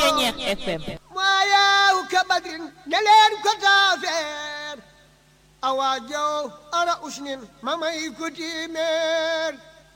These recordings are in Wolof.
Ceñeex FM maayaw ka badrin ne leen ko taafeer awa jaw ara usnin ma may ko tiimeer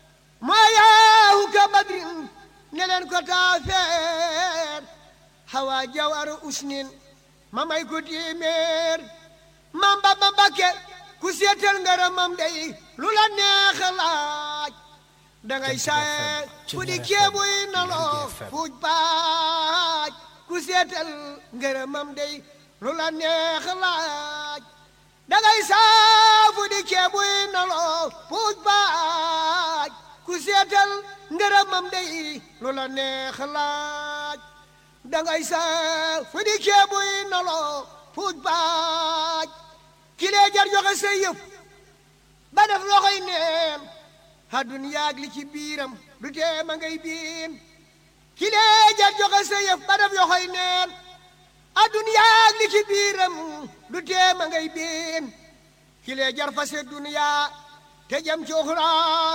maayaw ka badrin ne leen ko taafeer hawa jaw ara usnin ma may ko tiimeer mam ba ba bakke ku seetal ngaramam day lu la neex laaj dangay saye fu di keebuy naloo fuuj baaj ku seetal ngërëmam day lu la neex laaj dangay saa fu di keebuy naloo fuuj baaj ku seetal ngërëmam day lu la neex laaj dangay saa fu di keebuy naloo fuuj baaj kilee jar joxe say yëf ba def loxoy neen àddun yaag li ci biiram du tee ma ngay biin kilee jar joxe sa yëf ba def yoxoy neen àddun yaag li ci biiram du tee ma ngay biin kilee jar fase duniyaa te jëm ci uxra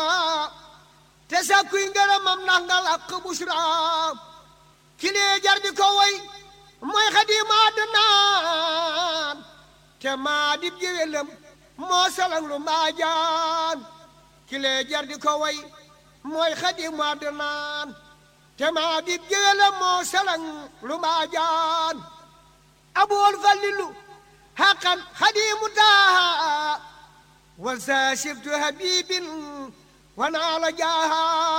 te sàkkuy ngërëmam ndax nga làq busra kilee jar di ko woy mooy xadiima àddunaan te maa dib géwélam moo salang lu mbaajaan kilee jar di ko way mooy xadimu àddunaan te maa dib géwélam moo salang lu mbaajaan abool fallilu xaqan xadimu taaha wal saasibtu habibin wanaa la jaaha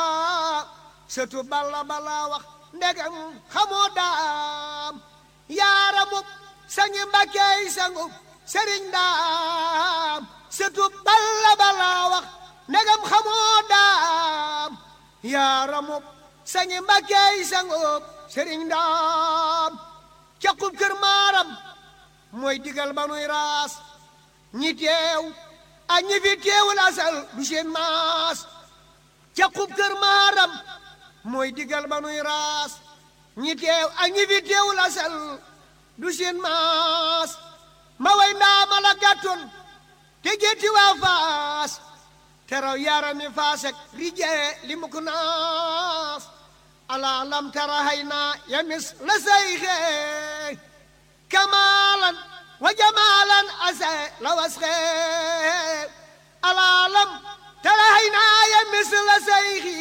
sëtu balla balla wax ndegam xamoo daam yaaramub sangi mbàkkeey sangub sëriñ daam sëtu balla balla wax ndegam xamoo daam yaaramub sangi mbàkkeey sangub sëriñ daam caqub kër maaram mooy digal ba nuy raas ñi teew ak ñi fi teewul asal du seen maas caqub kër maaram mooy digal ba nuy raas ñi teew ak ñi fi teewul asal du seen maas ma way ndaama la gàttoon te gétti waa faas teraw yarami faasek rijee li muk naas ala lam tara hayna yamis la sayxee kamalan wa jamalan ase la wasxee ala lam tara hayna yamis la sayxi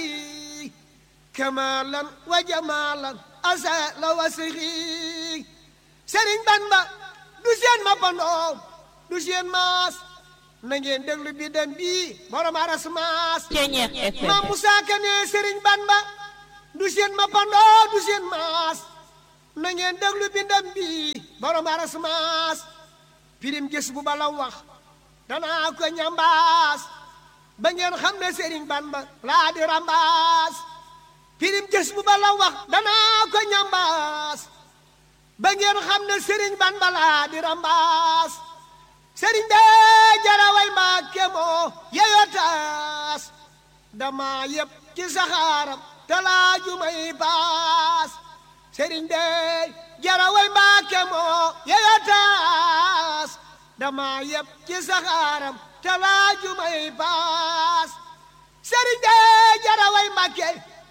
kamalan wa jamalan ase la wasxi sëriñ Bamba du seen mappandoo du seen maas na ngeen déglu bi dem bii borom aras maas Ceñeex FM maam Musaa Ka ne sëriñ Bamba du seen mappandoo du seen maas na ngeen déglu bi dem bii borom aras maas pirim gis bu bala wax danaa ko ñambaas ba ngeen xam ne sëriñ Bamba laa di rambaas pirim gis bu bala wax danaa ko ñambaas ba ngeen xam ne sëriñ ban balaa di rambaas sëriñ bee jaraway mbàkke moo yeyoo taas dama yëpp ci saxaaram talaaju may baas sëriñ bee jaraway mbàkke moo yeyoo taas dama yëpp ci saxaaram talaaju may baas sëriñ bee jaraway mbàkke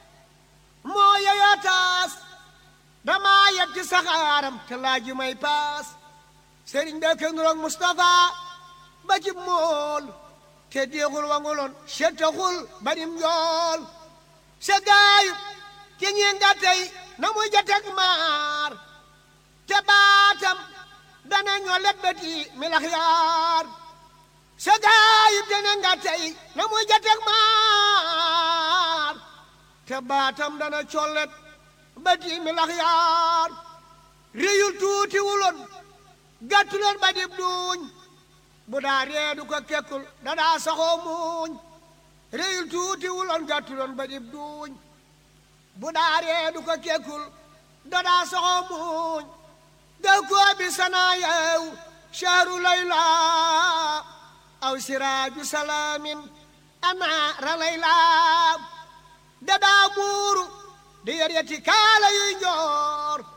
moo yeyoo taas dama yeb ci saxaaram te laaju may paas sëriñ be ke nuroog Mustafa ba ci mool te déexul wanguloon settaxul badim njool se gaayu ci ñi nga tey na muy jatek maar te baatam dana ñoo let beti milax yaar se gaayu te ne nga tey na muy jatek maar te baatam dana collet bati mi lax yaar réyul tuuti wuloon gàttuloon ba dib duuñ bu daa reedu ko kekkul da daa saxoo muuñ réyul tuuti wuloon gàttuloon ba dib duuñ bu daa reedu ko kekkul da daa saxoo muuñ daw koo bi sanaa yeew shahru layla aw siraaju salaamin anaara layla da daa muuru di yor yeti kaala yuy njoor